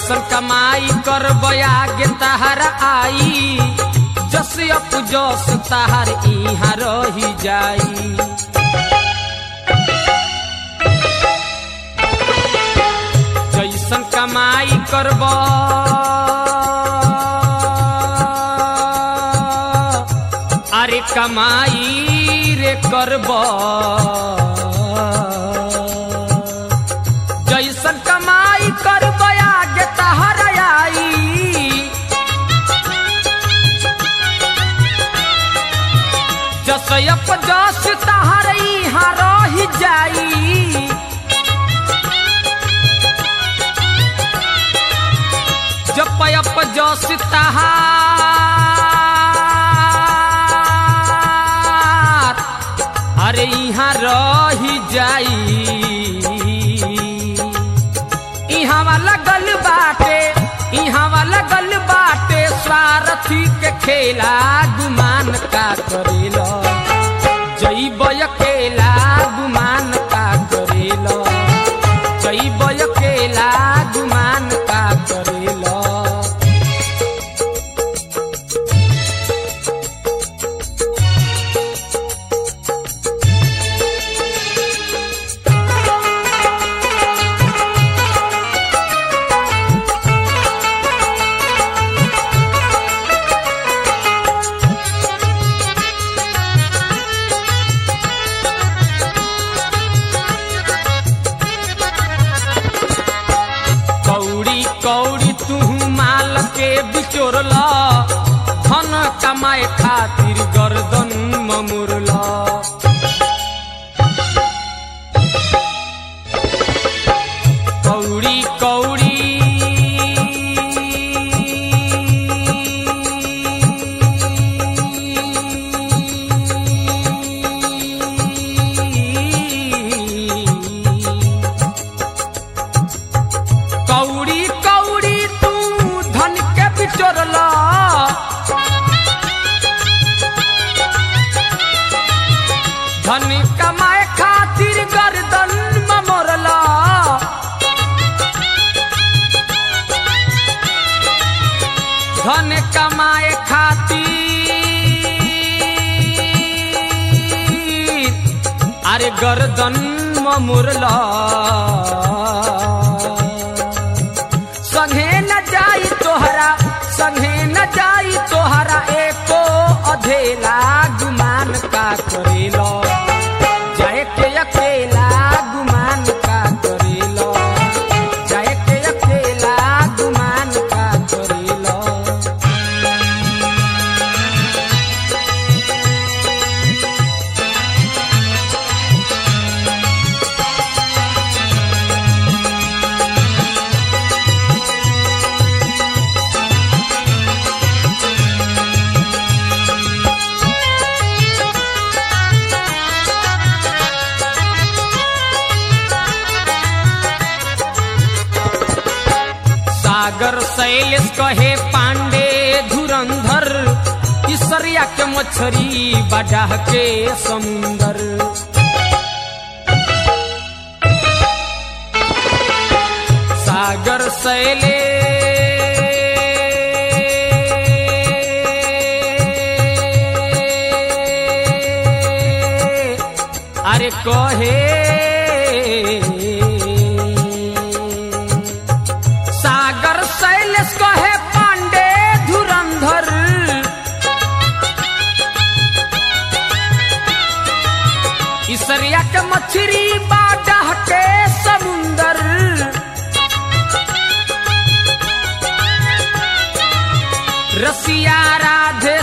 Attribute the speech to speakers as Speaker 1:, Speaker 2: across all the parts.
Speaker 1: जैसन कमाई कर बयागे तहार आई जस अप जस तहार इहाँ रही जाई जैसन कमाई करब अरे कमाई रे करब जैसन कमाई करब आगे तहर आई जसयप जस तहर इहाँ रही जाई जपयप जस तहार अरे यहाँ रही जाई इहाँ वाला गल बाटे इहाँ वाला गल बाटे स्वार्थी के खेला गुमान का करेला जैब अकेला गुमान का करेला जैब अकेला गुमान का करेला कौड़ी कौड़ी तू माल के बिचोरला धन कमाए खातिर गर्दन ममुरला कौड़ी कौड़ी कौड़ी कौड़ी तू धन के बिचोरला धन कमाए खातिर गर्दन ममोरला धन कमाए खातिर अरे गर्दन ममुरला संगे न जाई तोहरा संगे न जाई तोहरा एको अधेला गुमान का करेलो जाए के अकेला गुमान का करेलो जाए के अकेला गुमान का करेलो सागर शैलेश कहे पांडे धुरंधर इसरिया के मछरी बडाह के समुंदर सागर शैले अरे कहे सागर शैलेश कहे पांडे धुरंधर इसरिया के मछरी बाडह के समुंदर रसिया राधे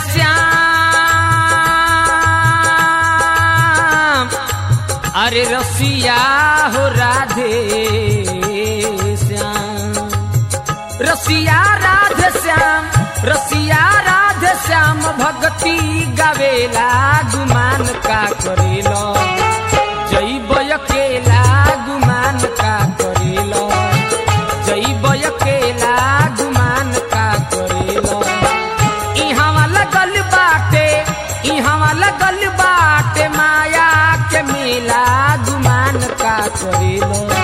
Speaker 1: श्याम अरे रसिया हो राधे श्याम रसिया राधे श्याम रसिया राधे श्याम भक्ति गावेला गुमान का करेलो जैब अकेला गुमान का करेलो जैब अकेला गुमान का करेलो इहाँ लगल बाटे इहाँ लगल बाटे माया के मेला गुमान का करेलो